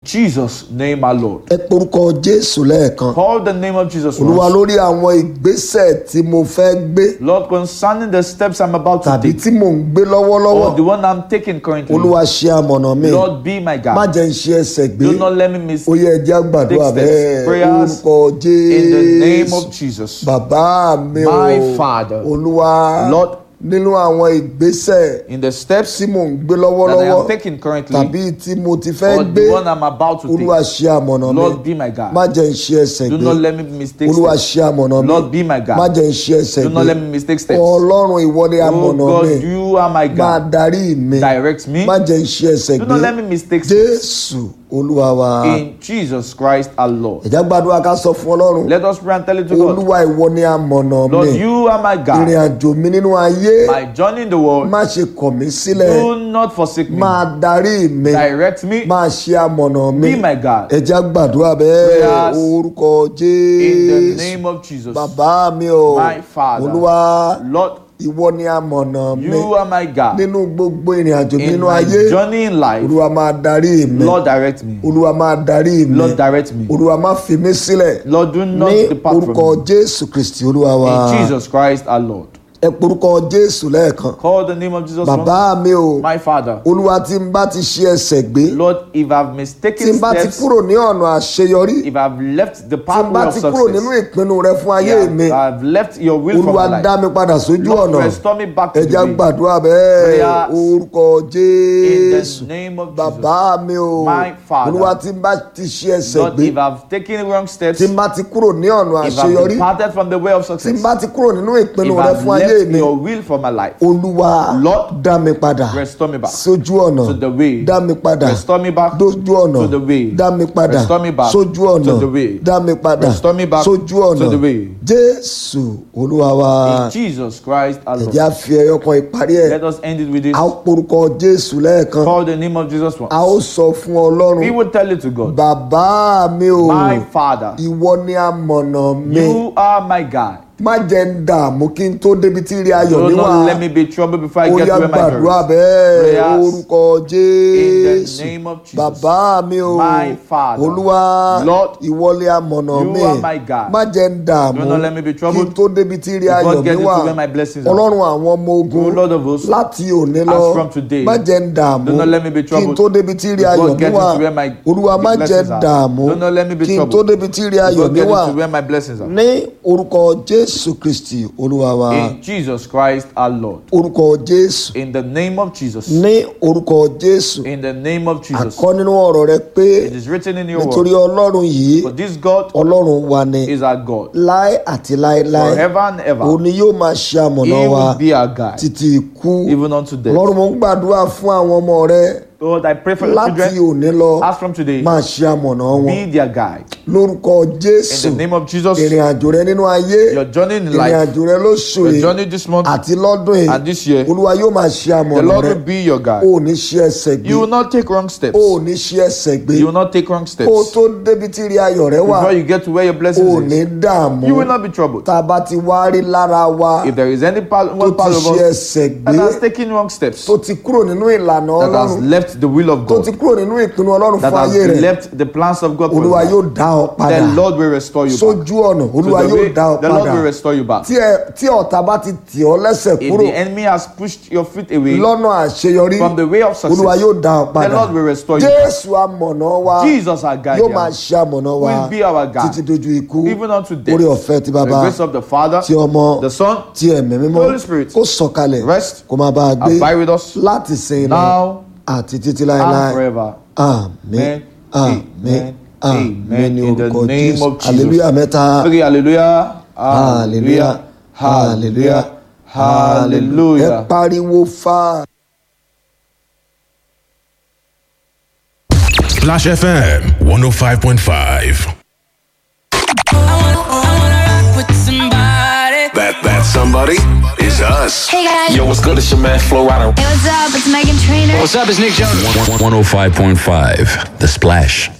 Jesus' name, our Lord. ẹ porúkọ jésù lẹ́ẹ̀kan Call the name of Jesus olúwa once. lórí àwọn ìgbésẹ̀ tí mo fẹ́ gbé Lord, concerning the steps I'm about to tàbí take, tí mò ń gbé lọ́wọ́lọ́wọ́ or the one I'm taking currently, olúwa ṣe amọ̀nà mi Lord, be my má God. jẹ́ ń ṣe ẹsẹ̀ gbé Do not let me miss ó yẹ ẹjẹ́ àgbàdúrà Take steps, bẹ́ẹ̀ prayers orúkọ in the name jésù of Jesus. bàbá mi o My Father. olúwa Lord, nínú àwọn ìgbésẹ̀ in the steps tí mò ń gbé that I lọ́wọ́lọ́wọ́ am taking currently, tàbí tí mo ti fẹ́ or gbé the one I'm about to olúwa take, ṣe amọ̀nà mi Lord, be my má God. jẹ́ ń ṣe ẹsẹ̀ Do gbé not let me mistake olúwa steps. ṣe amọ̀nà mi Lord, be my má God. jẹ́ ń ṣe ẹsẹ̀ Do gbé not let me mistake steps. ọlọ́run ìwọ ni Oh amọ̀nà God, mi you are my máa God. darí mi Direct me. má jẹ́ ń ṣe ẹsẹ̀ Do gbé not let me mistake steps. jésù olúwa wa In Jesus Christ our Lord. ẹ̀já gbàdúrà ká sọ fún ọlọ́run Let us pray and tell it to God. olúwa ìwọ ni amọ̀nà mi Lord, you are my ìrìn God. àjò mi nínú ayé My journey in the world. má ṣe kọ̀ mí sílẹ̀ Do not forsake me. máa darí mi Direct me. máa ṣe amọ̀nà mi Be my God. ẹ̀já gbàdúrà bẹ́ẹ̀ Prayers orúkọ In the jésù name of Jesus. bàbá mi o My Father. olúwa Lord, ìwọ ni amọ̀nà mi you are my God. nínú gbogbo ìrìn àjò mi In nínú my ayé journey in life, olúwa máa darí mi Lord, direct me. olúwa máa darí mi Lord, direct me. olúwa má fi mí sílẹ̀ Lord, do not ní depart orúkọ from me. jésù kristi olúwa wa In Jesus Christ our Lord. ẹ porúkọ jésù lẹ́ẹ̀kan Call the name of Jesus once. bàbá mi o My Father. olúwa tí n bá ti ṣe ẹsẹ̀ gbé Lord, if I've tí mistaken n bá ti steps, kúrò ní ọ̀nà àṣeyọrí if I've left the tí n pathway bá of ti kúrò nínú success, ìpinnu rẹ fún ayé mi yeah, I've left your will for olúwa my dá life. mi padà sójú Lord, ọ̀nà restore me back to ẹja the way. gbàdúrà bẹ́ẹ̀ Prayers orúkọ In jésù the name of Jesus. bàbá mi o My Father. olúwa tí n bá ti ṣe ẹsẹ̀ Lord, gbé if I've taken wrong steps, tí n bá ti kúrò ní ọ̀nà if I've àṣeyọrí departed from the way of tí n success, bá ti kúrò nínú ìpinnu if rẹ I've fún ayé left mi your will for my life, olúwa Lord, dá mi padà restore me back sójú ọ̀nà to the way. dá mi padà Restore me back dójú ọ̀nà to the way. dá mi padà Restore me back sójú ọ̀nà to the way. dá mi padà Restore me back sójú ọ̀nà to the way. jésù olúwa wa In Jesus Christ our Lord. ẹ̀já fi ẹyọ kan ìparí ẹ̀ Let us end it with this. a ó porúkọ jésù lẹ́ẹ̀kan Call the name of Jesus a ó once. sọ fún ọlọ́run We will tell it to God. bàbá mi o My Father, ìwọ ni amọ̀nà mi you are my God. má jẹ́ ń dààmú kí n tó débi tí rí ayọ̀ Do mi wà not let me be troubled before I ó get yá to where my gbàdúrà glory is. bẹ́ẹ̀ Prayers orúkọ jésù in the name of Jesus. bàbá mi o My Father. olúwa Lord, ìwọlé amọ̀nà you mi are my God. má jẹ́ ń dààmú Do not let me be kí n troubled tó débi tí rí before ayọ̀ mi getting to wà where my blessings are. ọlọ́run àwọn ọmọ O ogun Lord of hosts, láti òní as lọ from today, má jẹ́ ń dààmú do not let me be kí n troubled tó débi tí rí before ayọ̀ mi getting wà to where my olúwa má jẹ́ blessings ń are. dààmú Do not let me be kí n tó troubled débi tí rí ayọ̀ before mi getting wà to where my blessings are. ní orúkọ jésù kristi olúwa wa In Jesus Christ our Lord. orúkọ jésù In the name of Jesus. ní orúkọ jésù In the name of Jesus. àkọ́ nínú ọ̀rọ̀ rẹ pé It is written in your nítorí word. ọlọ́run yìí For this God ọlọ́run wa ni is our God. láé àti láéláé Forever and ever. òun ni yóò máa ṣe He àmọ̀nà wa will be our guide. títí ikú Even unto death. ọlọ́run mo ń gbàdúrà fún àwọn ọmọ rẹ Lord, I pray for your láti children. òní lọ As from today, máa ṣe àmọ̀nà wọn be their guide. lórúkọ jésù In the name of Jesus, ìrìn àjò rẹ nínú ayé your journey in ìrìn life, àjò rẹ lóṣù your yìí journey this month àti lọ́dún and yìí this year, olúwa yóò máa ṣe the àmọ̀nà Lord rẹ will be your o guide. ò ní ṣe ẹsẹ̀ gbé You will not take wrong steps. o ò ní ṣe ẹsẹ̀ gbé You will not take wrong kó o steps. tó débi tí rí ayọ̀ rẹ wà Before you get to where your o ò blessings ní is, dààmú you will not be troubled. tá a bá ti wá rí lára wa If there is any part, tó one ti part of ṣe us ẹsẹ̀ that gbé has taken wrong steps, tó ti kúrò nínú ìlànà that has ọlọ́run left the will of tó ti God, kúrò nínú ìpinnu ọlọ́run that fún has ayé rẹ left the plans of God for olúwa you, yóò dá ọ padà the Lord will restore you back. sójú ọ̀nà To olúwa the yóò way, dá ọ the Lord padà will restore you back. tí ẹ- tí ọ̀tá bá ti tì ọ́ lẹ́sẹ̀ If kúrò the enemy has pushed your feet away lọ́nà àṣeyọrí from the way of olúwa success, yóò dá ọ the padà Lord will restore you. jésù amọ̀nà wa Jesus, our guide, yóò máa ṣe amọ̀nà wa will be our guide. títí dojú ikú even unto death. orí ọ̀fẹ́ ti The bàbá grace of the Father, ti ọmọ the Son, ti ẹ̀mí mímọ́ Holy Spirit, kó sọ̀kalẹ̀ rest, kó máa bá a gbé abide with us láti sin lọ now àti títí and láéláé forever. àmín Amen. àmín Amen. àmín ní In the orúkọ name jésù of Jesus. hallelujah mẹ́ta Okay, hallelujah. hallelujah hallelujah ẹ Hallelujah. pariwo fa. Splash FM 105.5. That that somebody is us. Hey guys. Yo, what's good? It's your man Flo Rida. Hey, what's up? It's Megan Trainor. What's up? It's Nick Jonas. 105.5. The Splash.